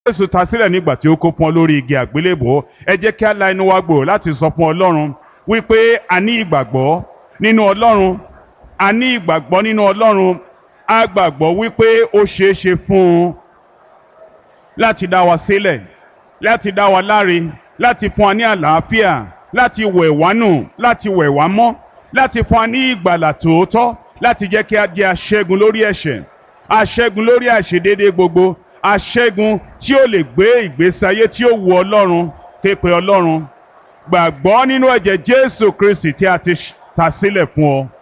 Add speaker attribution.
Speaker 1: Jésù ta sílẹ̀ nígbà tí ó kó fún ọ lórí igi àgbélébò ẹ jẹ́ kí a la inú wa gbòòrò láti sọ fún Ọlọ́run wípé a ní ìgbàgbọ́ nínú Ọlọ́run a ní ìgbàgbọ́ nínú Ọlọ́run a gbàgbọ́ wípé ó ṣeé ṣe fún un láti dá wa sílẹ̀ láti dá wa láre láti fún wa ní àlàáfíà láti wẹ̀ wá nù láti wẹ̀ wá mọ́ láti fún wa ní ìgbàlà tòótọ́ láti jẹ́ kí a jẹ́ aṣẹ́gun lórí ẹ̀ṣẹ̀ aṣẹ́gun lórí àìṣedéédé gbogbo aṣẹ́gun tí ó lè gbé ìgbésí ayé tí ó wu Ọlọ́run képe Ọlọ́run gbàgbọ́ nínú ẹ̀jẹ̀ Jésù Kristi tí a ti ta sílẹ̀ fún ọ